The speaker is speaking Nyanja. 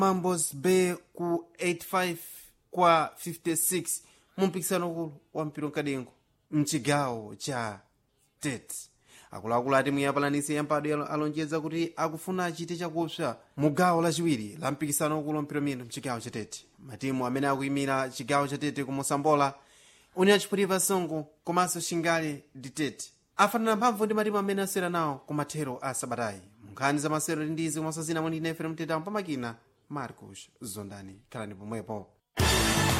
mambos bay ku 85 kwa 56 mu mpikisano ukulu wa mpira mkadengo mchigawo cha tete akuluakulu ati muyapalanisi yampadwe alonjeza kuti akufuna achite chakupsa mu gawo lachiwiri la mpikisano ukulu wa mpira mino mchigawo cha tete matimu amene akuyimira chigawo cha tete ku mosambola union chiphutipa songo komanso shingale ditete afanana mphamvu ndi matimu amene asera nawo ku mathero a sabatayi munkhani za masero ndi komanso zina mwini nefere mtetawo pamakina marcos zondani khalani pomwepo